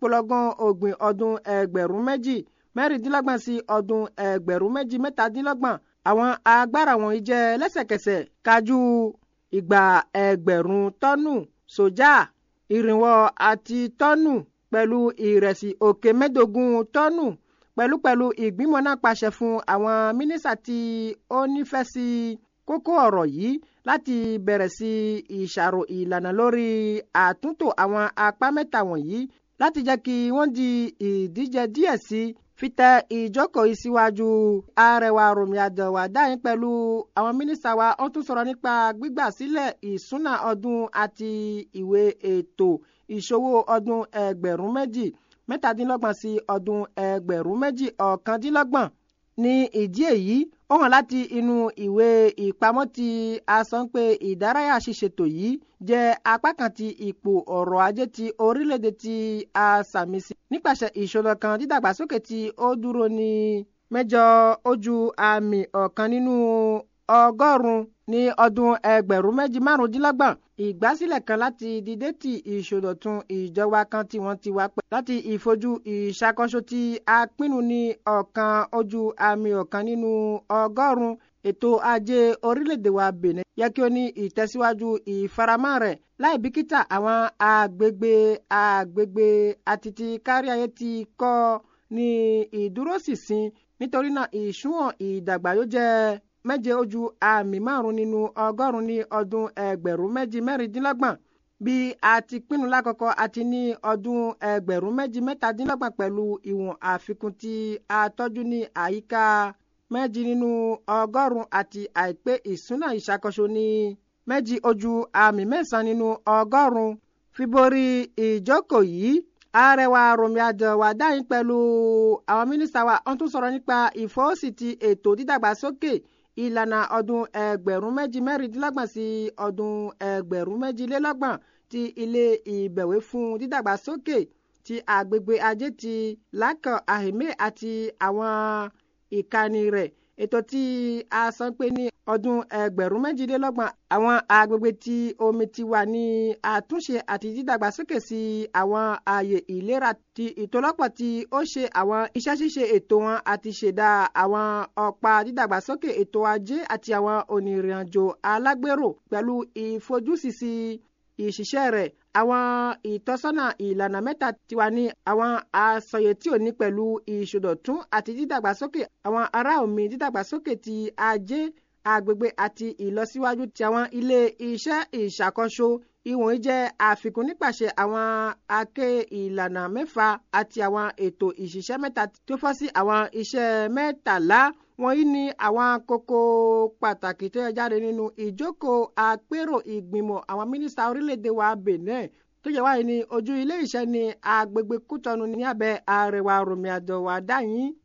ìpolongan ògbìn ọdún ẹgbẹ̀rún méjì mẹ́rìndínlọ́gbọ̀n sí ọdún ẹgbẹ̀rún méjì mẹ́tàdínlọ́gbọ̀n àwọn agbára wọ̀nyí jẹ́ lẹ́sẹ̀kẹsẹ̀ kájú ìgbà ẹgbẹ̀rún tọ́nù sójà ìrìnwó àti tọ́nù pẹ̀lú ìrẹsì òkè mẹ́ẹ̀ẹ́dógún tọ́nù pẹ̀lúpẹ̀lú ìgbìmọ̀ náà pàṣẹ fún àwọn mínísítà tí ó nífẹ̀ẹ́ sí kókó ọ̀rọ̀ yìí láti bẹ̀rẹ̀ sí ìṣàrò ìlànà lórí àtúntò àwọn apá mẹ́ta wọ̀nyí láti jẹ́ kí wọ́n di ìdíje díẹ̀ sí fitẹ ìjókòó ìsíwájú arẹwà Rọ̀mí Àdẹ̀wà dáhìn pẹ̀lú àwọn mínísítà wa wọ́n tún sọ̀rọ̀ nípa gbígbà sílẹ̀ ìsúná ọdún àti ìwé ètò ìṣòwò ọdún ẹgbẹ̀rún méjì mẹ́tàdínlọ́gbọ̀n sí ọdún ẹgbẹ̀rún méjì ọ̀kàndínlọ́gbọ̀n ní ìdí èyí ó hàn láti inú ìwé ìpamọ́ tí a sọ pé ìdárayá ṣíṣètò yìí jẹ́ apá kan ti ipò ọrọ̀ ajé ti orílẹ̀-èdè tí a sàmì sí nípasẹ̀ ìṣòro kan dídàgbàsókè tí ó dúró ní mẹ́jọ ojú àmì ọ̀kan nínú ọgọ́rùn-ún ní ọdún ẹgbẹ̀rún méjì márùndínlọ́gbọ̀n ìgbásílẹ̀ kan láti dìde tí ìṣòdọ̀tun ìjọba kan tí wọ́n ti wá pẹ́ láti ìfojú ìṣàkóso tí a pinnu ní ọ̀kan ojú àmì ọ̀kan nínú ọgọ́rùn-ún ètò ajé orílẹ̀-èdè wa Benin yẹ kí ó ní ìtẹ̀síwájú ìfaramọ́ rẹ̀ láì bìkítà àwọn agbègbè agbègbè àti ti káríayé ti kọ́ ní ìdúróṣinṣin nítorí náà ìṣúwọ̀n ìdàgbà yóò jẹ́ méje ojú àmì márùn nínú ọgọ́rùn ní ọdún ẹgbẹ̀rún méjì mẹ́rìndínlọ́gbọ̀n bí a ti pinnu lákọ̀ọ́kọ́ àti ní ọdún ẹgbẹ̀rún méjì mẹ́tàdínlọ́gbọ̀n pẹ̀lú ìwọ̀n àfikún tí a tọ́jú ní àyíká méjì nínú ọgọ́rùn àti àìpé ìṣúná ìṣàkóso ní méjì ojú àmì mẹ́sàn-án nínú ọgọ́rùn fíborí ìjókòó yìí àrẹwà Rọ̀mí Àdẹ̀wà dáhìn pẹ̀lú àwọn mínísítà wa wọ́n tún sọ̀rọ̀ nípa ìfọwọ́sí ti ètò dídàgbàsókè ìlànà ọdún ẹgbẹ̀rún méjì mẹ́rìndínlọ́gbọ̀n sí ọdún ẹgbẹ̀rún méjìlélọ́gbọ̀n ti ilé ìbẹ̀wé fún dídàgbàsókè ti agbègbè ajé ti lákàn àhèmé àti àwọn ìkànnì rẹ̀ ètò tí a sọ pé ní ọdún ẹgbẹ̀rún méjìlélọ́gbọ̀n àwọn agbègbè tí omi ti wà ní àtúnṣe àti dídàgbàsókè sí àwọn ààyè ìlera ti ìtòlọ́pọ̀ tí ó ṣe àwọn iṣẹ́ ṣíṣe ètò wọn àti ṣẹ̀dá àwọn ọ̀pá dídàgbàsókè ètò ajé àti àwọn onírìnàjò alágbèrò pẹ̀lú ìfojúsísí ìṣiṣẹ́ rẹ̀ àwọn ìtọ́sọ́nà ìlànà mẹ́ta ti wà ní àwọn àsọyé tí ò ní pẹ̀lú ìṣòdọ̀tún àti dídàgbàsókè àwọn ará omi dídàgbàsókè ti ajé agbègbè àti ìlọsíwájú ti àwọn ilé iṣẹ́ ìṣàkóso ìwọ̀nyí jẹ́ àfikún nípasẹ̀ àwọn aké ìlànà mẹ́fà àti àwọn ètò ìṣiṣẹ́ mẹ́ta tó fọ́ sí àwọn iṣẹ́ mẹ́tàlá wọ̀nyí ní àwọn kókó pàtàkì tó yẹ jáde nínú ìjókòó àpérò ìgbìmọ̀ àwọn mínísítà orílẹ̀-èdè wa Benin tó yẹ wáyé ní ojú ilé iṣẹ́ ní agbègbè Kútọ́nù ní abẹ́ Àrẹwà Rọ̀mí Àdẹ̀wà dáyìn